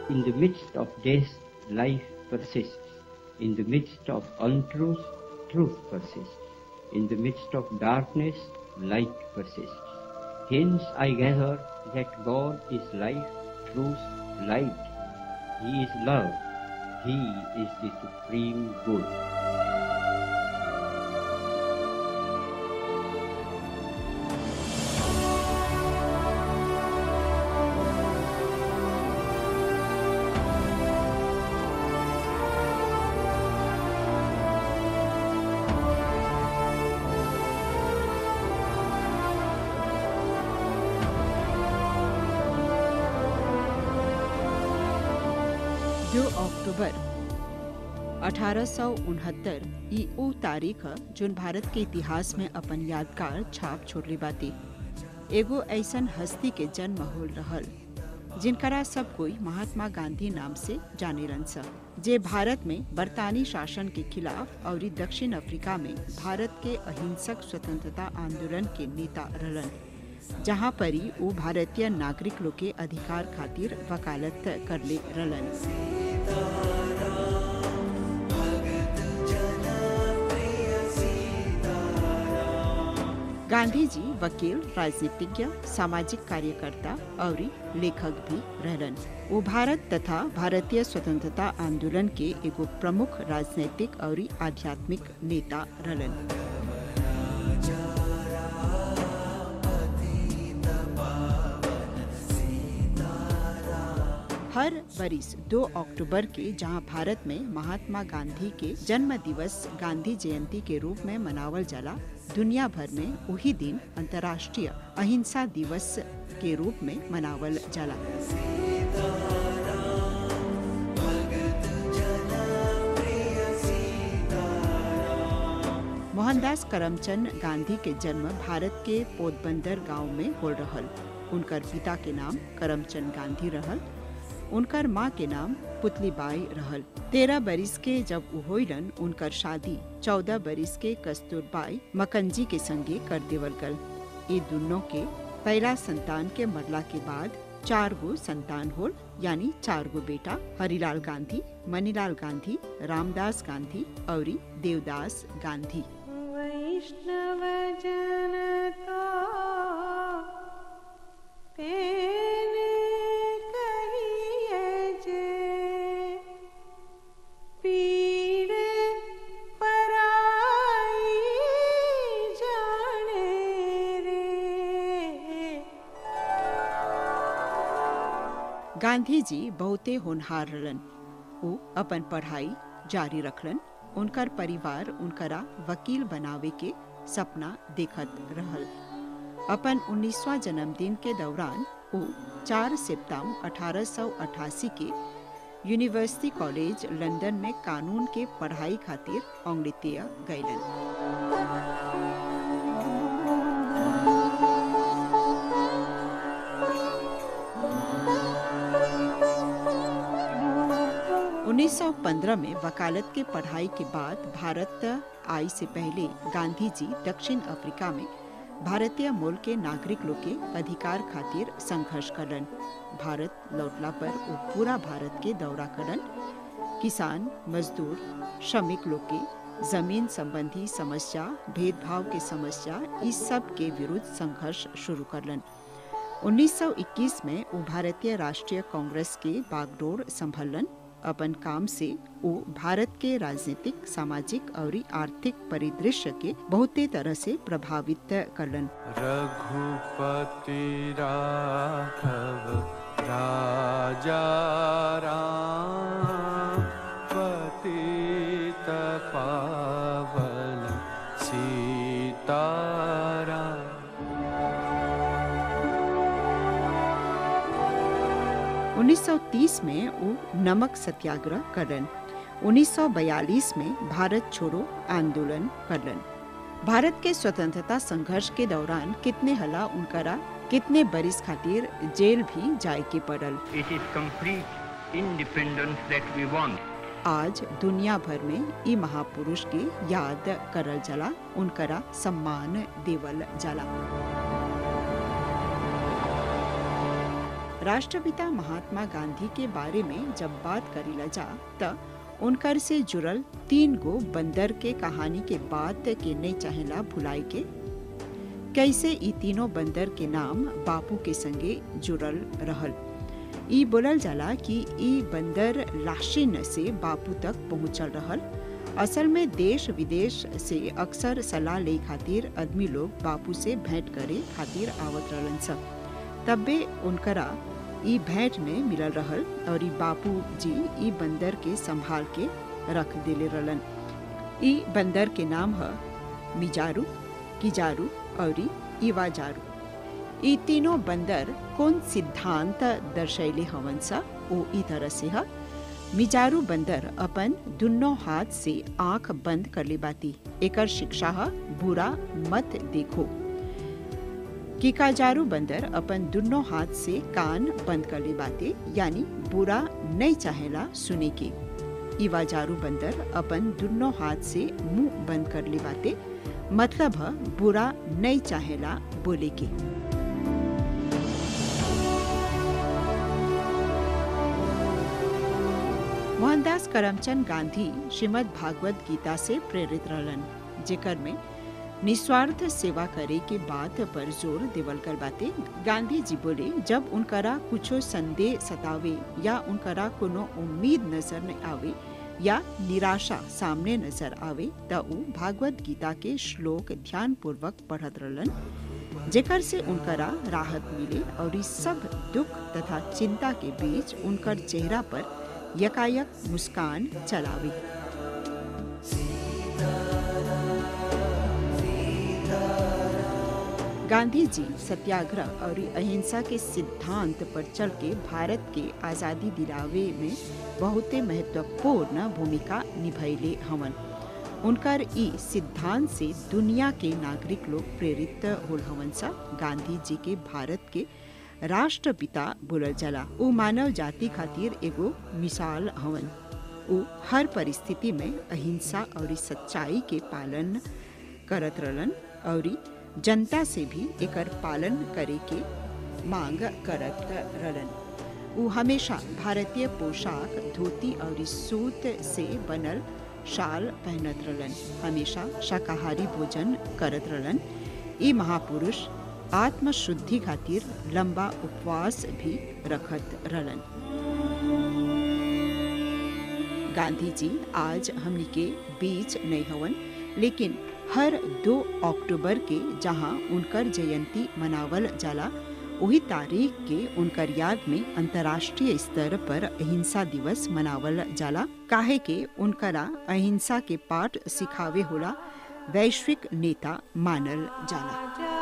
In the midst of death, life persists. In the midst of untruth, truth persists. In the midst of darkness, light persists. Hence I gather that God is life, truth, light. He is love. He is the supreme good. दो अक्टूबर अठारह ई ऊ तारीख ह जोन भारत के इतिहास में अपन यादगार छाप छोड़ले बाती एगो ऐसन हस्ती के जन्म होल रहल जिनकरा सब कोई महात्मा गांधी नाम से जाने रन स जे भारत में बरतानी शासन के खिलाफ और दक्षिण अफ्रीका में भारत के अहिंसक स्वतंत्रता आंदोलन के नेता रहलन जहाँ परी वो भारतीय नागरिक लोग के अधिकार खातिर वकालत करले रहलन गांधी जी वकील राजनीतिज्ञ सामाजिक कार्यकर्ता और लेखक भी रहलन वो भारत तथा भारतीय स्वतंत्रता आंदोलन के एगो प्रमुख राजनीतिक और आध्यात्मिक नेता रहलन हर बरिस 2 अक्टूबर के जहां भारत में महात्मा गांधी के जन्म दिवस गांधी जयंती के रूप में मनावल जाला दुनिया भर में वही दिन अंतर्राष्ट्रीय अहिंसा दिवस के रूप में मनावल जाला मोहनदास करमचंद गांधी के जन्म भारत के पोरबंदर गांव में हो रहल उनकर पिता के नाम करमचंद गांधी रहल उनकर माँ के नाम पुतलीबाई रहल तेरह बरिस के जब उ होइलन उनकर शादी चौदह बरिस के कस्तूरबाई मकंजी के संगे कर देवल गल ये दोनों के पहला संतान के मरला के बाद चार गो संतान होल यानी चार गो बेटा हरिलाल गांधी मनीलाल गांधी रामदास गांधी और देवदास गांधी वैष्णव जन तो तेने कहिए जे पीर पराई जाने रे गांधी जी बहुते होनहार रहलन वो अपन पढ़ाई जारी रखलन उनकर परिवार उनकरा वकील बनावे के सपना देखत रहल अपन 19वां जन्मदिन के दौरान वो 4 सितंबर 1888 के यूनिवर्सिटी कॉलेज लंदन में कानून के पढ़ाई खातिर अंग्रेतिया गईलन उन्नीस सौ पंद्रह में वकालत के पढ़ाई के बाद भारत आई से पहले गांधी जी दक्षिण अफ्रीका में भारतीय मूल के नागरिक लोग के अधिकार खातिर संघर्ष करन भारत लौटला पर वो पूरा भारत के दौरा करन किसान मजदूर श्रमिक लोग के जमीन संबंधी समस्या भेदभाव के समस्या इस सब के विरुद्ध संघर्ष शुरू करलन 1921 में वो भारतीय राष्ट्रीय कांग्रेस के बागडोर संभलन अपन काम से वो भारत के राजनीतिक सामाजिक और आर्थिक परिदृश्य के बहुते तरह से प्रभावित करलन रघुपति राघव राजा राम पतित पावन सीताराम 1930 में वो नमक सत्याग्रह करन 1942 में भारत छोड़ो आंदोलन करन भारत के स्वतंत्रता संघर्ष के दौरान कितने हला उनकरा कितने बरिस खातिर जेल भी जाए के पड़ल It is complete independence that we want. आज दुनिया भर में ई महापुरुष के याद करल जाला उनकरा सम्मान देवल जाला राष्ट्रपिता महात्मा गांधी के बारे में जब बात करीला जा त उनकर से जुड़ल तीन गो बंदर के कहानी के बात के नहीं चाहेला भुलाई के कैसे ई तीनों बंदर के नाम बापू के संगे जुड़ल रहल ई बोलल जाला कि ई बंदर लाशिन से बापू तक पहुंचल रहल असल में देश विदेश से अक्सर सलाह ले खातिर आदमी लोग बापू से भेंट करे खातिर आवत रहलन सब तब्बे उनकरा ई भेंट में मिलल रहल और ई बापू जी ई बंदर के संभाल के रख देले रहलन ई बंदर के नाम है मिजारू किजारू और इवाजारू ई तीनों बंदर कौन सिद्धांत दर्शैले हवन सा ओ ई तरह से है मिजारू बंदर अपन दुनो हाथ से आंख बंद कर ले बाती एकर शिक्षा है बुरा मत देखो किकाजारू बंदर अपन दुनो हाथ से कान बंद कर ले बाते यानी बुरा नहीं चाहेला सुने के इवाजारू बंदर अपन दुनो हाथ से मुंह बंद कर ले बाते मतलब है बुरा नहीं चाहेला बोले के मोहनदास करमचंद गांधी श्रीमद् भागवत गीता से प्रेरित रहलन जेकर में निस्वार्थ सेवा करे के बात पर जोर देवल कर बाते गांधी जी बोले जब उनकरा कुछो संदेह सतावे या उनकरा कोनो उम्मीद नजर न आवे या निराशा सामने नजर आवे त उ भागवत गीता के श्लोक ध्यान पूर्वक पढ़त रहलन जेकर से उनकरा राहत मिले और इस सब दुख तथा चिंता के बीच उनकर चेहरा पर यकायक मुस्कान चलावे गांधी जी सत्याग्रह और अहिंसा के सिद्धांत पर चल के भारत के आज़ादी दिलावे में बहुते महत्वपूर्ण भूमिका निभैले हवन उनकर ई सिद्धांत से दुनिया के नागरिक लोग प्रेरित होल हवन सा गांधी जी के भारत के राष्ट्रपिता बोलल जाला उ मानव जाति खातिर एगो मिसाल हवन उ हर परिस्थिति में अहिंसा और सच्चाई के पालन करत रहलन और जनता से भी एकर पालन करे के मांग करत रहलन उ हमेशा भारतीय पोशाक धोती और सूत से बनल शाल पहनत रहलन हमेशा शाकाहारी भोजन करत रहलन ई महापुरुष आत्म शुद्धि खातिर लंबा उपवास भी रखत रहलन गांधी जी आज हमनी के बीच नहीं हवन लेकिन हर दो अक्टूबर के जहां उनकर जयंती मनावल जाला वही तारीख के उनकर याद में अंतर्राष्ट्रीय स्तर पर अहिंसा दिवस मनावल जाला काहे के उनकरा अहिंसा के पाठ सिखावे होला वैश्विक नेता मानल जाला